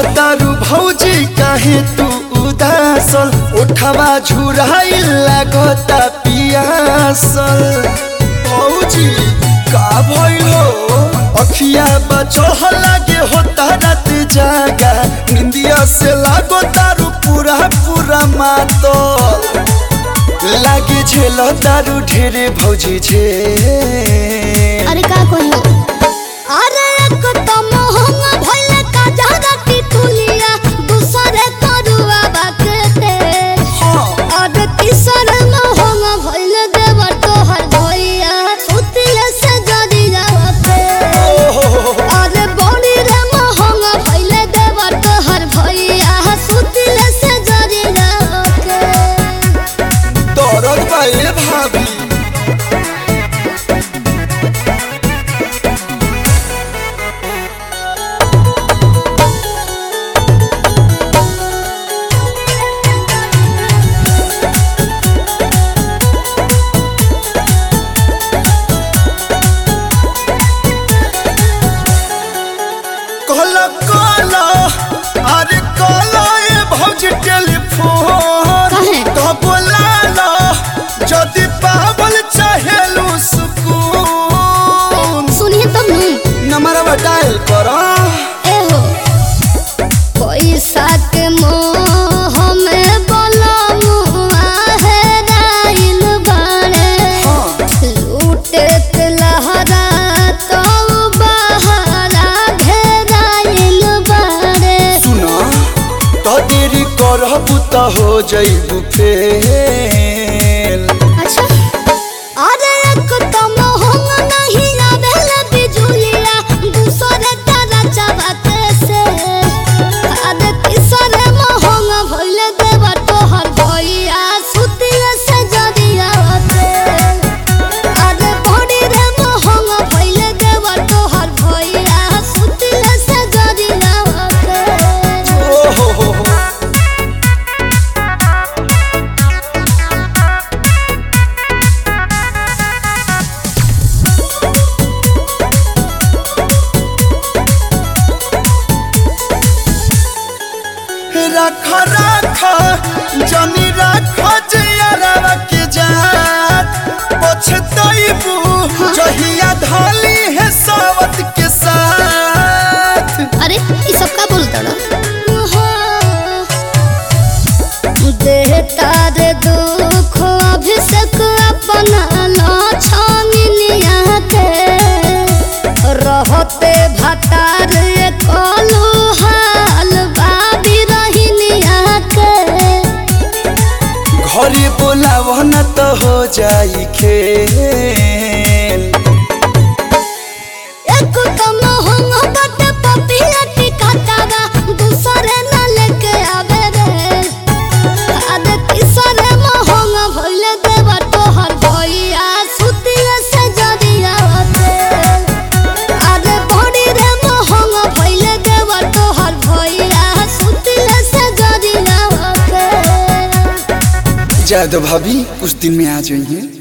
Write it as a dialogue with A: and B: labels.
A: रहतारू भौजी काहे तू उदासल उठवा झुराइल लागता पियासल भौजी का भइल हो अखिया बचह लागे होता रात जागा निंदिया से लागो तारू पूरा पूरा मातल लागे झेल तारू ढेरे भौजी झे
B: अरे का कहियो अरे एक तो मोहंग भइल का जहरा टिकुलिया दूसरे करुआ बाकते अरे तीसर मोहंग भइल देवर तोहर भइया सुतिले से जड़ी जावते अरे बड़ी रे मोहंग भइल देवर तोहर भइया सुतिले से जड़ी जावते
A: दरद बाए भाभी कहला कहला अरे कहला ए भौजी टेलीफोन
B: काहे?
A: तो बोलाला जदि पावल चाहेलू सुकून
B: सुनिए तब नहीं
A: नंबरवा डायल करा
B: एहो पैसा के मोह में बलमुआ है राइल बाड़े लूटे के लहरा तो बहरा घेराइल बाड़े
A: सुना तो देरी करबू तो हो जइबू फेल
B: अच्छा अरे एक तो मोहंग नहीं आवेला बिजुलिया दूसरे तारा चबाते से अरे तीसरे मोहंग भइल देवा तोहर भइया सुतिले से जदिया होते अरे बड़ी रे मोहंग भइल देवा तोहर भइया सुतिले से जदिया होते
A: ओ हो हो हो रख रख जनी रख जियरवा के जात पछतइबू जहिया धाली है सावत के साथ
B: अरे ये सब का बोलता ना देहता रे दुख अभिषेक अपना ला छानिया के रहते भतार कलू हाल बाबी रहिनिया के
A: घरे बोलाव न तो हो जाई खेल
B: एक तो मोहंग बट पपिया टिकातावा दूसरे न लेके आवे रे अरे तीसरे मोहंग भइल देवा तोहर भइया सुतिले से जदिया होते अरे बड़ी रे मोहंग भइल देवा तोहर भइया सुतिले से जदिया होते
A: जादव भाभी कुछ दिन में आ जाइए